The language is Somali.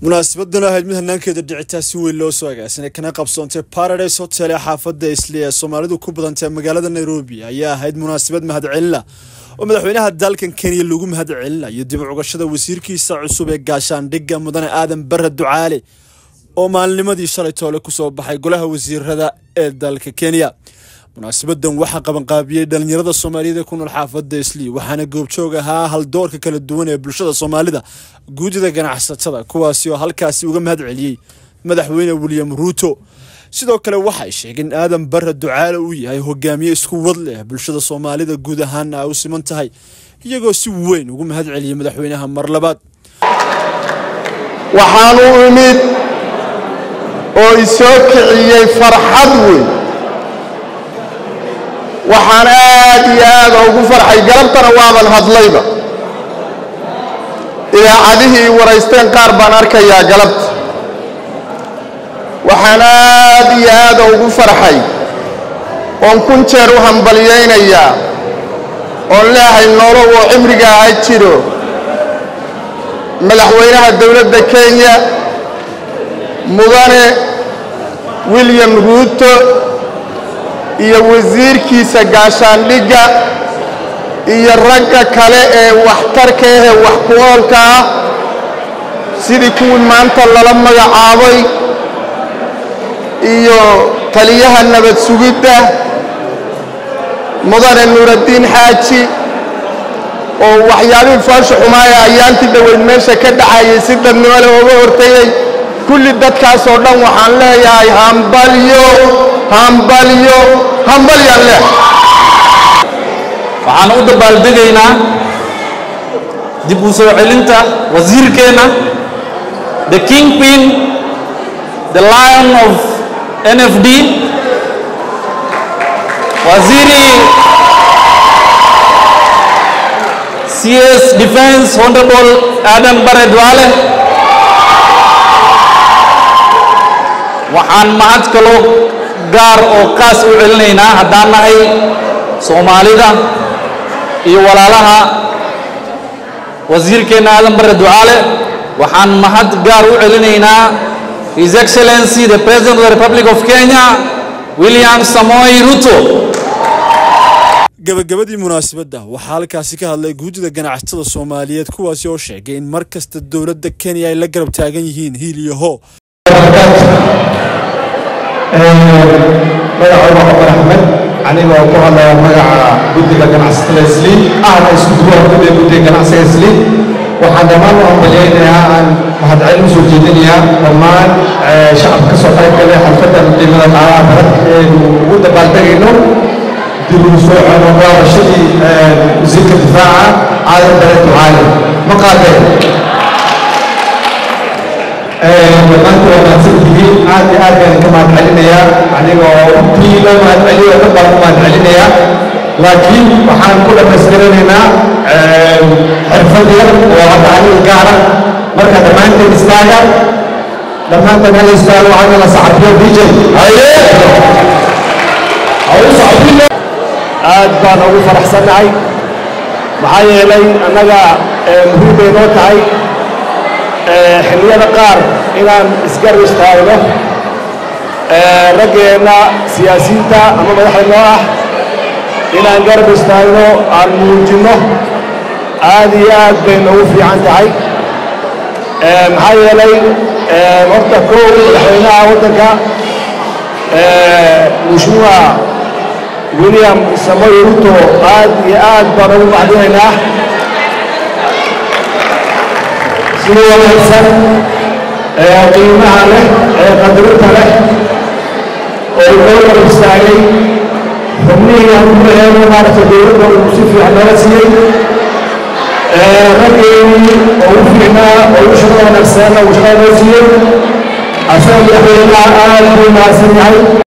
munaasabaddan ahayd mid hanaankeeda dhicitaa si weyn loo soo agaasinay kana qabsoontay paradise hotel ee xaafadda isli ee soomaalidu ku badantay magaalada nairobi ayaa ahayd munaasabad mahadcelina oo madaxweynaha dalkan kenya lagu mahadcelinayo dib u cugashada wasiirkiisa cusub ee gaashaandhigga mudane aadan barre ducaale oo maalinimadii shalay toole kusoo baxay golaha wasiirada ee dalka kenya munaasabadan waxaa qabanqaabiyey dhalinyarada soomaaliyeed ee ku nool xaafadda isli waxaana goobjoog ahaa haldoorka kala duwan ee bulshada soomaalida guudida ganacsatada kuwaasi oo halkaasi uga mahad celiyey madaxweyne william ruuto sidoo kale waxay sheegeen aadan barre ducaale uu yahay hogaamiye isku wad leh bulshada soomaalida guud ahaana ay u siman tahay iyagoo si weyn ugu mahad celiyey madaxweynaha mar labaad waxaan u imid oo isoo kiciyey farxad weyn waxaan aad iyo aad ugu farxay galabtana waaban hadlayba idaacadihii waraysteen qaar baan arkayaa galabta waxaan aad iyo aad ugu farxay oon kun jeer u hambalyaynayaa oon leehay nolow oo cimriga ha jiro madaxweynaha dowladda kenya mudane william ruuto iyo wasiirkiisa gaashaandhigga iyo ragga kale ee waxtarka ahee wax ku oolka ah sidii kuwii maanta lala magacaabay iyo taliyaha nabad sugidda mudane nuuraddiin xaaji oo waxyaabihii foosha xumaaya ayaantii dhoweyd meesha ka dhacayay si dadnimo leh ooga hortayey kulli dadkaasoo dhan waxaan leeyahay hambalyo hambalyo hambalyaan leh waxaan u dabaaldegaynaa dib u soo celinta wasiirkeenna the kingpin the lion of n f d waziri cs defense honorable aadan bare duale waxaan mahad kaloo gaar oo qaas u celinaynaa haddaan nahay soomaalida iyo walaalaha wasiirkeenna aadan bare ducaale waxaan mahad gaar u celinaynaa his excellency the president of the republic of kenya william samoy ruto gabagabadii munaasabadda waxaa halkaasi ka hadlay guudida ganacsatada soomaaliyeed kuwaasi oo sheegay in mar kasta dowladda kenya ay la garab taagan yihiin hiil iyo hoo magacooda cumar axmed anigoo ku hadlaya magaca guddiga ganacsatada isliin ahna isku duwaha guddiga guddiga ganacsiga isliin waxaan dhammaan u hambalyaynayaa aan mahadcelin usoo jeedinayaa dhammaan shacabka ka soo qayb galay xalfaddan qiimada qaalaha baran eenu ugu dabaaldegayno dib ugu soo codoglaabashadii wasiirka difaaca aadan bare ducaale ma qaadeen dhammaantu waa mahadsantihiin aad iyo aad baan ka mahadcelinayaa anigoo runtii loo mahadceliyo dhan baan ku mahadcelinayaa laakiin waxaan ku dhammaystiranaynaa xirfad yar oo hadda aniga gaara marka dhammaanteen istaaga dhammaanteen hala istaago waxaan la saxafiyo dj aad baan ugu faraxsannahay maxaa yeelay annaga muhiim bay noo tahay xilliyada qaar inaan isgar istaagno raggeenna siyaasiyiinta ama madaxda noo ah inaan garab istaagno aan muujinno aad iyo aad bay noogu fiican tahay maxaa yeelay horta kow madaxweynaha waddanka mushmuuca william samoy ruto aad iyo aad baan ugu macdinaynaa si wanaagsan ee qiimaha leh ee qadarinta leh oo noo gar istaagay xubnihii aan ku laheeno maaragtay dowladda uu si fiican nooga siiyey raggeennii oo u fiicnaa oo u shaqada wanaagsanna uu shaqada noo siiyey asaga madaxweynaha aad buu mahadsan yahay